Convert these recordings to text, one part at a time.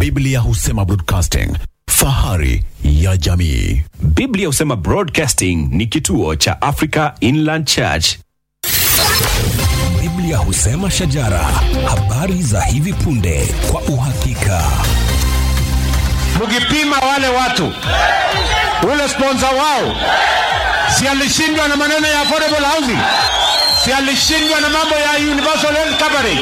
Biblia husema broadcasting, fahari ya jamii. Biblia husema Broadcasting ni kituo cha Africa Inland Church. Biblia husema shajara, habari za hivi punde kwa uhakika. mkipima wale watu ule sponsor wao si alishindwa na maneno ya affordable housing si alishindwa na mambo ya universal health coverage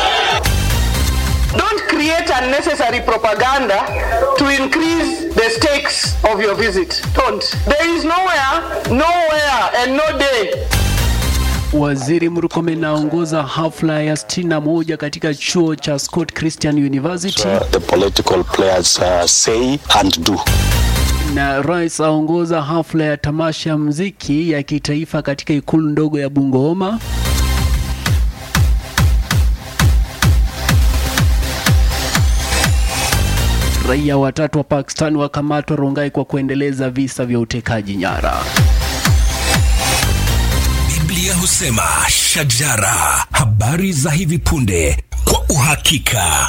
Don't create unnecessary propaganda to increase the stakes of your visit. Don't. There is nowhere, nowhere, and no day Waziri Murkomen aongoza hafla ya 61 katika chuo cha Scott Christian University the political players uh, say and do. na rais aongoza hafla ya tamasha ya muziki ya kitaifa katika ikulu ndogo ya Bungoma. Raia watatu wa Pakistan wakamatwa Rongai kwa kuendeleza visa vya utekaji nyara. Biblia husema shajara, habari za hivi punde kwa uhakika.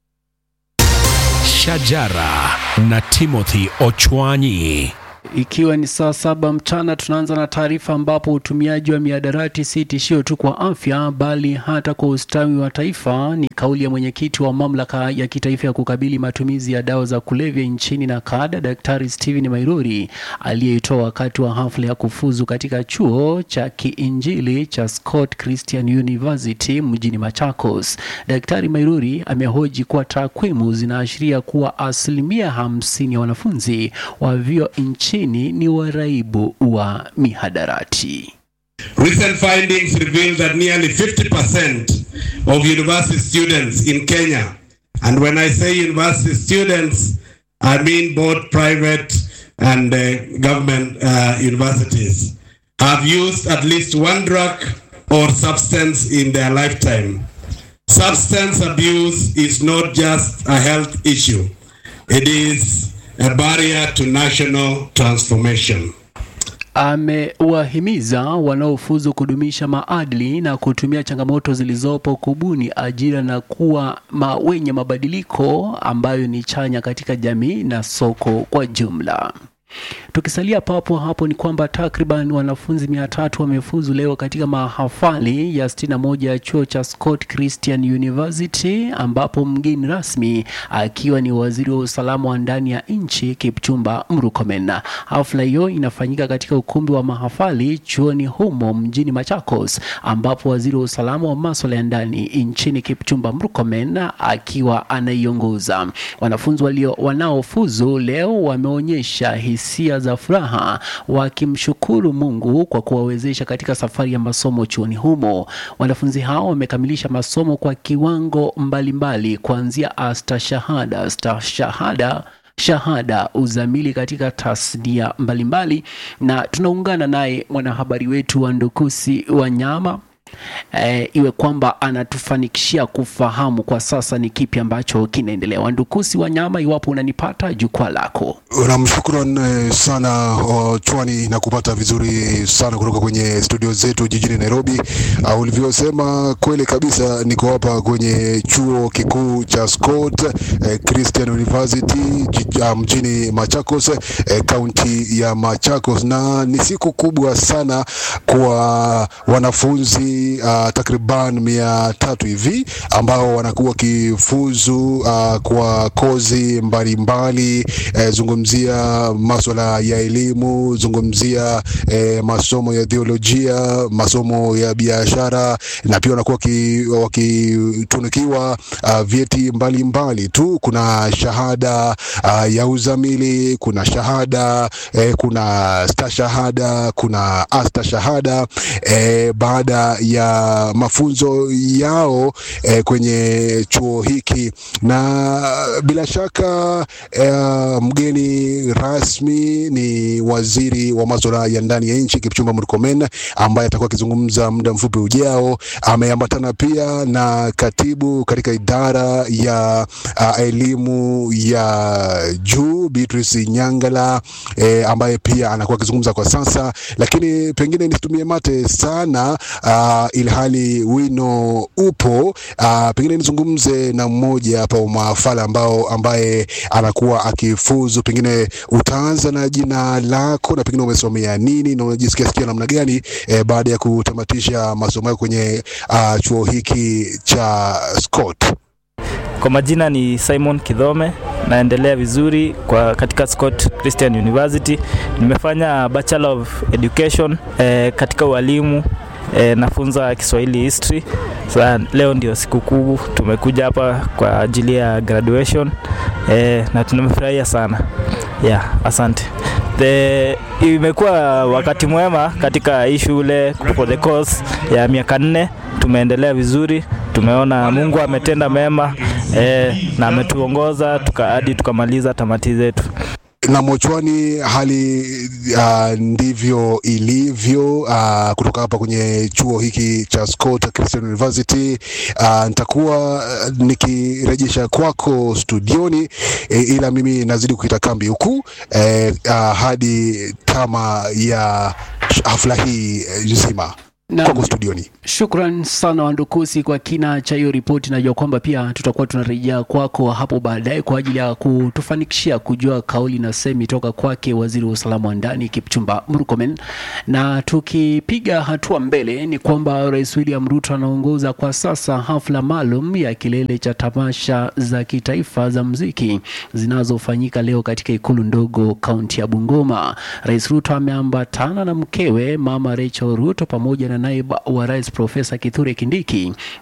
Shajara na Timothy Ochwanyi. Ikiwa ni saa saba mchana, tunaanza na taarifa ambapo utumiaji wa miadarati si tishio tu kwa afya bali hata kwa ustawi wa taifa. Ni kauli ya mwenyekiti wa mamlaka ya kitaifa ya kukabili matumizi ya dawa za kulevya nchini na kada, Daktari Stephen Mairuri aliyeitoa wakati wa hafla ya kufuzu katika chuo cha kiinjili cha Scott Christian University mjini Machakos. Daktari Mairuri amehoji kuwa takwimu zinaashiria kuwa asilimia hamsini ya wanafunzi wa vyuo nchini ni waraibu wa mihadarati. Recent findings reveal that nearly 50% of university students in Kenya, and when I say university students, I mean both private and uh, government uh, universities, have used at least one drug or substance in their lifetime. Substance abuse is not just a health issue, it is a barrier to national transformation. Amewahimiza wanaofuzu kudumisha maadili na kutumia changamoto zilizopo kubuni ajira na kuwa ma wenye mabadiliko ambayo ni chanya katika jamii na soko kwa jumla. Tukisalia papo hapo ni kwamba takriban wanafunzi mia tatu wamefuzu leo katika mahafali ya 61 ya chuo cha Scott Christian University ambapo mgeni rasmi akiwa ni waziri wa usalama wa ndani ya nchi Kipchumba Murkomen. Hafla hiyo inafanyika katika ukumbi wa mahafali chuoni humo mjini Machakos ambapo waziri wa usalama wa masuala ya ndani nchini Kipchumba Murkomen akiwa anaiongoza. Wanafunzi walio wanaofuzu leo wameonyesha hisia za furaha wakimshukuru Mungu kwa kuwawezesha katika safari ya masomo chuoni humo. Wanafunzi hao wamekamilisha masomo kwa kiwango mbalimbali kuanzia astashahada, stashahada shahada uzamili katika tasnia mbalimbali, na tunaungana naye mwanahabari wetu wa Ndukusi Wanyama eh, iwe kwamba anatufanikishia kufahamu kwa sasa ni kipi ambacho kinaendelea. Wandukusi Wanyama, iwapo unanipata, jukwaa lako. Namshukuru eh, sana uh, Chwani na kupata vizuri sana kutoka kwenye studio zetu jijini Nairobi. Uh, ulivyosema kweli kabisa, niko hapa kwenye chuo kikuu cha Scott eh, Christian University ji- uh, mjini Machakos eh, kaunti ya Machakos, na ni siku kubwa sana kwa wanafunzi uh, takriban mia tatu hivi ambao wanakuwa wakifuzu uh, kwa kozi mbalimbali eh, zungumzia maswala ya elimu, zungumzia eh, masomo ya theolojia, masomo ya biashara na pia wanakuwa waki- wakitunukiwa uh, vyeti mbalimbali tu. Kuna shahada uh, ya uzamili, kuna shahada eh, kuna stashahada, kuna astashahada eh, baada ya mafunzo yao eh, kwenye chuo hiki, na bila shaka eh, mgeni rasmi ni waziri wa masuala ya ndani ya nchi Kipchumba Murkomen ambaye atakuwa akizungumza muda mfupi ujao. Ameambatana pia na katibu katika idara ya uh, elimu ya juu Beatrice Nyangala eh, ambaye pia anakuwa akizungumza kwa sasa, lakini pengine nisitumie mate sana uh, uh, ilhali wino upo uh, pengine nizungumze na mmoja hapa wa maafala ambao ambaye anakuwa akifuzu, pengine utaanza na jina lako na pengine umesomea nini na unajisikia sikia namna gani eh, baada ya kutamatisha masomo yako kwenye uh, chuo hiki cha Scott? Kwa majina ni Simon Kidhome, naendelea vizuri kwa katika Scott Christian University. Nimefanya Bachelor of Education eh, katika ualimu eh, nafunza Kiswahili history. Sasa leo ndio siku kuu, tumekuja hapa kwa ajili ya graduation eh, na tumefurahia sana yeah, asante. The, imekuwa wakati mwema katika hii shule for the course ya miaka nne. Tumeendelea vizuri, tumeona Mungu ametenda mema eh, na ametuongoza tuka, hadi tukamaliza tamati zetu. na Mochwani hali uh, ndivyo ilivyo uh, kutoka hapa kwenye chuo hiki cha Scott Christian University. Uh, nitakuwa uh, nikirejesha kwako studioni e, ila mimi nazidi kukita kambi huku eh, uh, hadi tama ya hafla hii eh, nzima Naam. kwako studioni. Shukran sana Wandukusi kwa kina cha hiyo ripoti. Najua kwamba pia tutakuwa tunarejea kwako hapo baadaye kwa ajili ya kutufanikishia kujua kauli na semi toka kwake waziri wa usalama wa ndani Kipchumba Murkomen. Na tukipiga hatua mbele, ni kwamba Rais William Ruto anaongoza kwa sasa hafla maalum ya kilele cha tamasha za kitaifa za muziki zinazofanyika leo katika ikulu ndogo kaunti ya Bungoma. Rais Ruto ameambatana na mkewe Mama Rachel Ruto pamoja na naibu wa rais Profesa Kithure Kindiki